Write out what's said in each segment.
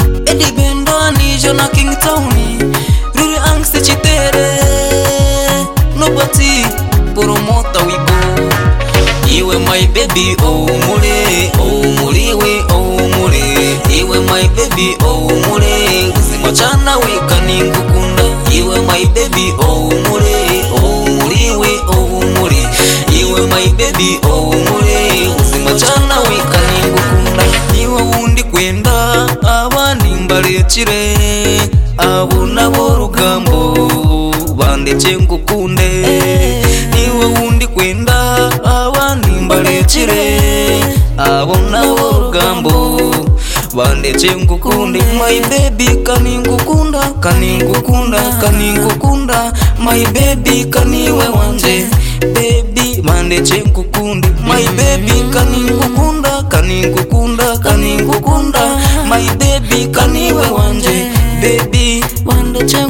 Eddie Ben Bunny, Jonah King Tony, Ruri Angst Chitere, Nobody, Poromota Wibo, Iwe my baby, oh mule, oh mule, we oh mule, Iwe my baby, oh mule, Usimachana we kaningukunda, Iwe my baby, oh mule, oh mule, we oh mule, Iwe my baby, oh mule, Usimachana we kaningukunda, Iwe wundi kwenda abanimbarekire abo nabo rugambo bandeke ngukunde niwe wundi kwenda abanimbarekire abo nabo rugambo bandeke ngukunde my baby kaningukunda kaningukunda kaningukunda my baby kaniwe wanje baby bandeke ngukunde my baby kaningukunda kaningukunda kaningukunda my baby kaniwe wanje baby bandeke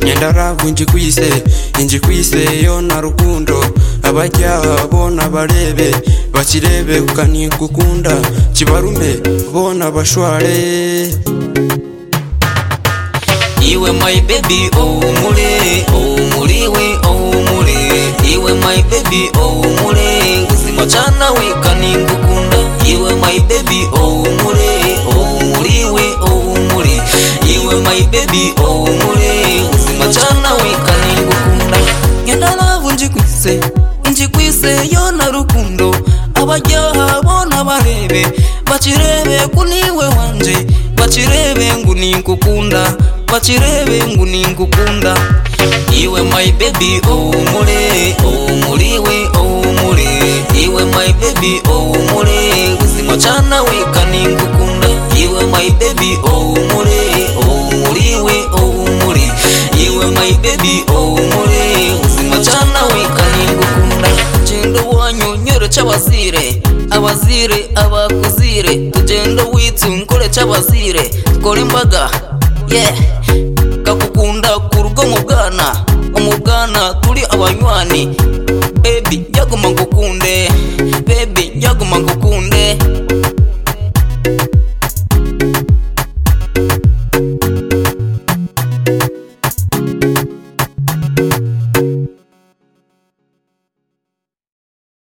nyandaravu njikuise injikuise yo na rukundo abajyaha bona barebe bakirebe kanigukunda kibarume bona bashware Iwe my baby oh mule oh mule we oh mule Iwe my baby oh mule Usimachana we kaningukunda Iwe my baby oh mule oh mule we oh mule Iwe my baby oh mule Usimachana we kaningukunda Ngenda navu njikwise njikwise yona rukundo Abajyaha bona barebe Bachirebe kuniwe wanje Bachirebe ngu ninkukunda Bachirebe ngu ninkukunda Iwe my baby oh mule oh mule we oh mule Iwe my baby oh mule Usimachana we kaningukunda Iwe my baby oh mule oh mule we oh mule Iwe my baby oh mule Usimachana we kaningukunda Jendo wanyonyore c'abazire abazire abakuzire tugende witse nkore c'abazire kora imbaga yeah kakukunda ku rugo mu bwana umubwana turi abanywani